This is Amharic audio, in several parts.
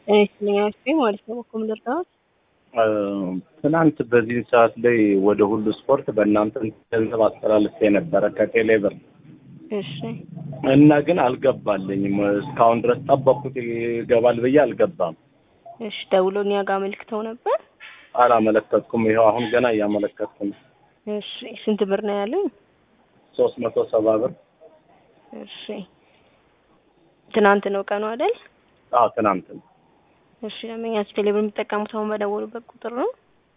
ስለኛቸው ማለት ነው በኮም ልርዳት ትናንት በዚህ ሰዓት ላይ ወደ ሁሉ ስፖርት በእናንተ ገንዘብ አስተላልፌ ነበረ ከቴሌ ብር እሺ እና ግን አልገባልኝም። እስካሁን ድረስ ጠበቅኩት ይገባል ብዬ አልገባም። እሺ ደውሎ እኛ ጋር አመልክተው ነበር። አላመለከትኩም። ይኸው አሁን ገና እያመለከትኩ ነው። እሺ ስንት ብር ነው ያለኝ? ሶስት መቶ ሰባ ብር። እሺ ትናንት ነው ቀኑ አይደል? አዎ ትናንት ነው። እሺ ለመኛችሁ ቴሌብር የሚጠቀሙት አሁን በደወሉበት ቁጥር ነው።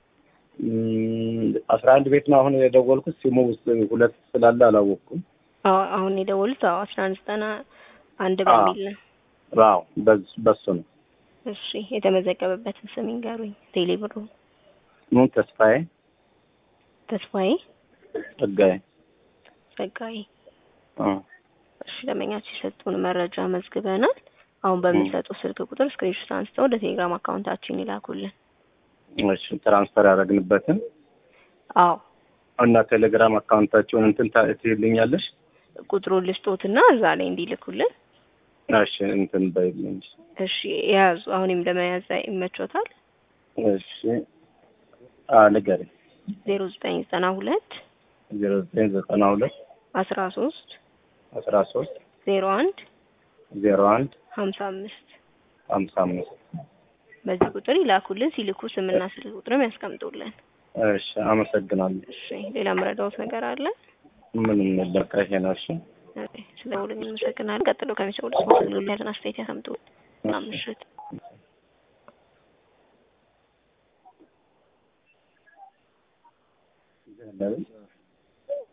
አስራ አንድ ቤት ነው አሁን የደወልኩት። ሲሙ ውስጥ ሁለት ስላለ አላወቅኩም። አዎ አሁን የደወሉት አዎ አስራ አንድ ዘጠና አንድ አዎ። በሚል ነው። አዎ በዝ- በሱ ነው። እሺ የተመዘገበበትን ስም ይንገሩኝ። ቴሌብሩ ምን ተስፋዬ ተስፋዬ ጸጋዬ። ጸጋዬ። አ እሺ ለመኛችሁ የሰጡን መረጃ መዝግበናል። አሁን በሚሰጡ ስልክ ቁጥር ስክሪንሾት አንስተው ወደ ቴሌግራም አካውንታችን ይላኩልን። እሺ ትራንስፈር ያደረግንበትን አዎ እና ቴሌግራም አካውንታቸውን እንትን ታ- ትይልኛለሽ? ቁጥሩን ልስጦትና እዛ ላይ እንዲልኩልን። እሺ እንትን በይልኝ። እሺ የያዙ አሁንም ለመያዝ ይመቾታል። እሺ አ ንገሪኝ። ዜሮ ዘጠኝ ዘጠና ሁለት ዜሮ ዘጠኝ ዘጠና ሁለት አስራ ሶስት አስራ ሶስት ዜሮ አንድ ዜሮ አንድ ሀምሳ አምስት ሀምሳ አምስት በዚህ ቁጥር ይላኩልን። ሲልኩ ስምና ስልክ ቁጥርም ያስቀምጡልን። እሺ አመሰግናለሁ። እሺ ሌላ መረዳውት ነገር አለ? ምንም በቃ ይሄ ነው። እሺ ኦኬ፣ ስለ ሁሉም እንመሰግናለን። ቀጥሎ ከሚሰጡት ስፖንሰር ያለን አስተያየት ያስቀምጡ። መልካም ምሽት። ለምን